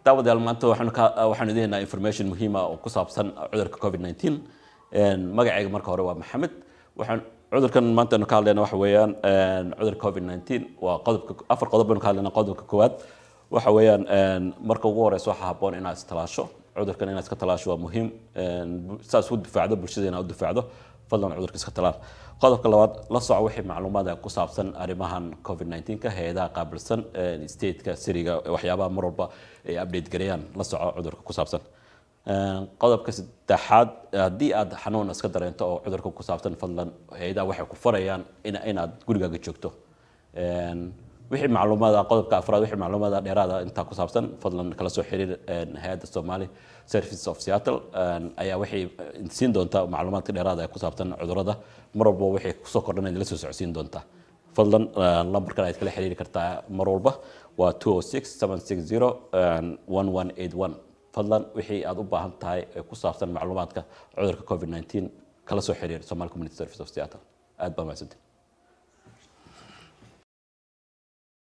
daawadayaal maanta waxaanu ka waxaanu idin haynaa information muhiim ah oo ku saabsan cudurka covid 19 magacayga marka hore waa maxamed waxaan cudurkan maanta aynu ka hadlayna waxa weeyaan cudurka covid 19 waa qodobka afar qodob baynu ka hadlaynaa qodobka koowaad waxa weeyaan marka ugu horeysa waxaa habboon inaad istalaasho cudurkan inaad iska talaasho waa muhiim saas u difaacdo bulshada inaad u difaacdo fadlan cudurka iska talaal qodobka labaad la soco wixii macluumaada ku saabsan arrimahan covid 19 ka hay-adaha qaabilsan stateka siriga waxyaabaha mar walba ay update gareeyaan la soco cudurka ku saabsan qodobka saddexaad haddii aad xanuun iska dareento oo cudurka ku saabsan fadlan hay-adaha waxay ku farayaan inaad gurigaaga joogto wixii macluumaada qodobka afraad wixii macluumaada dheeraada intaa ku saabsan fadlan kala soo xiriir hay-adda Somali Services of Seattle ayaa waxay siin doontaa macluumaadka dheeraada ee ku saabsan cudurrada mar walba waxay kusoo kordhanaysa la soo socodsiin doontaa fadlan lambarkan aad kala xiriiri kartaa mar walba waa 206-760-1181 fadlan wixii aad u baahan tahay ee ku saabsan macluumaadka cudurka covid 19 kala soo xiriir Somali Community Service of Seattle aad baa mahadsantihin